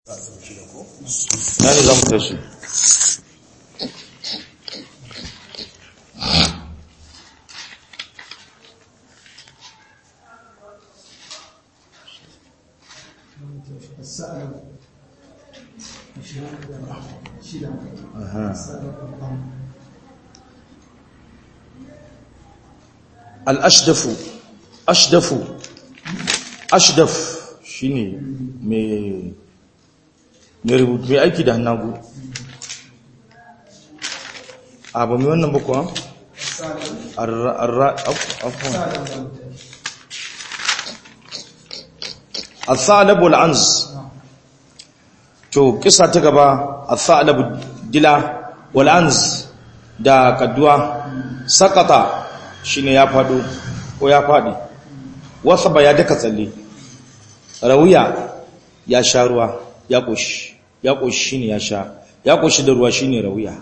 na ne za mu tashi السأل شيلة السأل al'ashdafu ashdafu ashdaf shi ne mai rubutu mai aiki da hannagu a ba mai wannan bakwa? al-thalabu al-anz to kisa ta gaba al-thalabu dila wal-anz da kaduwa sakata shine ya fado ko ya fadi wasa ba ya daka tsalle rawiya ya sha ruwa ya koshi ya koshi shine ya sha ya koshi da ruwa shine rawiya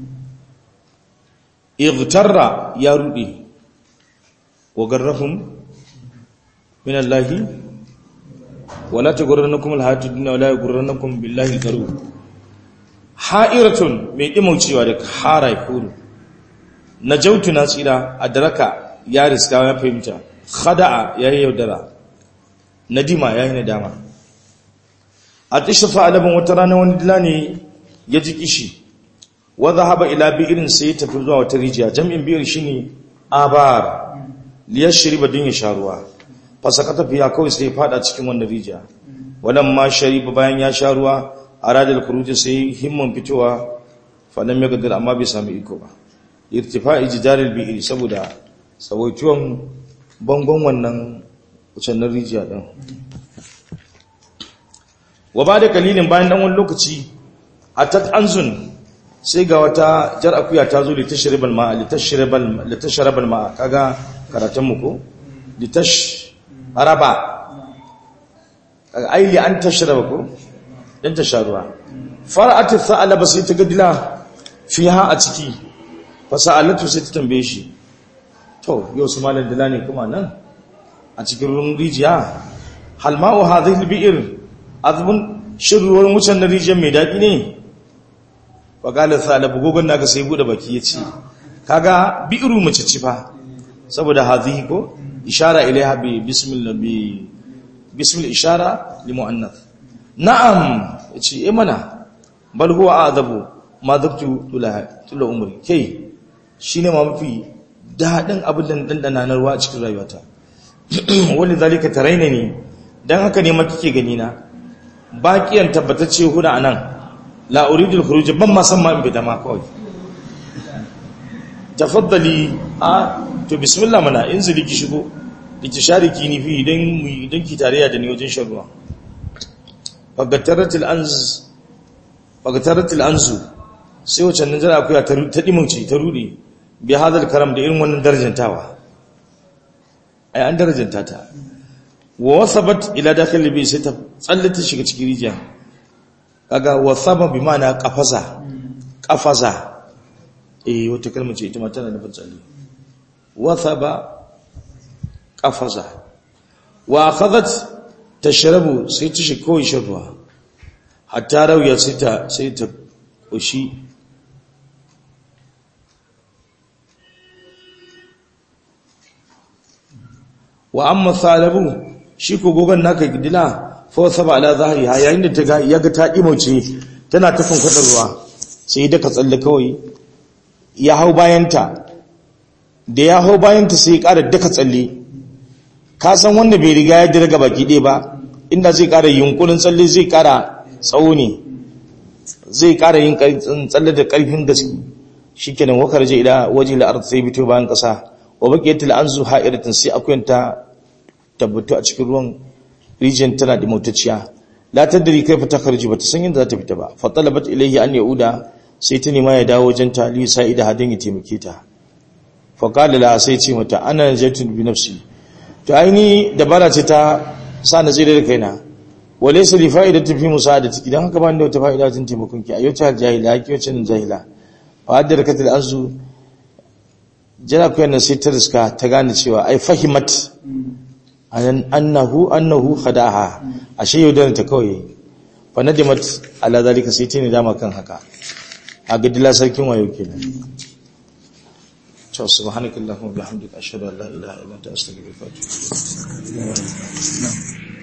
igtarra ya rudi wa garrahum min allahi wala taghurrannakum alhayatud dunya wala yaghurrannakum billahi algharur ha'iratun mai dimaucewa da hara furu najautu na tsira adraka ya riska ya fahimta khada'a yayi yaudara nadima yayi nadama atishafa alaban wata rana wani dila ne ya ji kishi wa zahaba ila bi'irin sai ya tafi zuwa wata rijiya jam'in bi'ir shine abar liyashriba din ya sharuwa fasakata fiya kawai sai ya fada cikin wannan rijiya wadan ma shariba bayan ya sharuwa aradal khuruj sai himman fitowa falam yaqdir amma bai sami iko ba irtifa'i jidaril bi'ir saboda tsawaituwan bangon wannan wucannin rijiya din wa ba da kalilin bayan dan wani lokaci atat anzun sai ga wata jar akuya ta zo litashribal ma'a litashribal litashrabal ma'a kaga karatun mu ko litash araba ai li an tashraba ko dan ta sharuwa fara'at tha'alaba sai ta gadila fiha a ciki fasa'alatu sai ta tambaye shi to yau su malam dila ne kuma nan a cikin ruwan rijiya hal ma'u hadhihi al-bi'r azbun shirruwar wucin na rijiyar mai daɗi ne faƙalar salabu gogon naka sai buɗe baki ya ce kaga bi'iru mace ci fa saboda hadhihi ko ishara ilaiha bi bismillah bi bismil ishara li muannath na'am yace eh mana bal huwa a'zabu ma dabtu tula tula umri kai shine ma mafi daɗin abin da dandana na ruwa a cikin rayuwata wani zalika taraina ne dan haka ne ma kike gani na baƙiyan tabbatacce huda a nan la'uridul khuruj ban ma san ma in fita ma kawai tafaddali a to bismillah mana in zuri ki shigo da ki share ki ni fi idan mu idan ki tarayya da ni wajen shan ruwa fagataratul anz fagataratul anzu sai wacan nan jira akuya ta dimunci ta rude bi hadal karam da irin wannan darajantawa ai an darajanta ta wa wasabat ila dakhil bi sai ta tsallata shiga cikin rijiya kaga wasaba bi ma'ana qafaza qafaza eh wata kalma ce ita ma tana nufin tsalle wasaba qafaza wa akhadhat tashrabu sai ta shiga kawai shirwa hatta rawiya sai ta sai ta kushi wa amma salabu shi ko gogon naka gidila fa saba ala zahri ha yayin da ta ga yaga ta dimauce tana tafin kwadar ruwa sai da ka tsalle kawai ya hau bayanta da ya hau bayanta sai ya ƙara daka tsalle ka san wanda bai riga ya dirga baki ɗaya ba inda zai ƙara yunkurin tsalle zai ƙara tsawo ne zai ƙara yin tsalle da ƙarfin gaske shikenan wakar je ila waje la'ar sai bito bayan ƙasa wa baqiyatul anzu ha'iratin sai akuyanta tabbatu a cikin ruwan rijiyar tana da motacciya la tadri kaifa takhruju bata san yadda za ta fita ba fa talabat ilayhi an yauda sai ta nema ya dawo wajen ta li sa'ida hadin ya taimake ta fa qala la sai ce mata ana najatun bi nafsi to aini dabara ce ta sa na tsire da kaina wa laysa li fa'idatu fi musa'adati idan haka ba ni da wata fa'ida tun taimakon ki ayyuta jahila ki wacce jahila fa haddar katil anzu jira ku yana sai ta riska ta gane cewa ai fahimat annahu annahu khadaha ashe yaudaran ta kawai fa nadimat ala zalika sai ta ne dama kan haka a ga dila sarkin wayo kenan to subhanakallahumma bihamdika ashhadu an la ilaha illa anta astaghfiruka wa atubu ilaik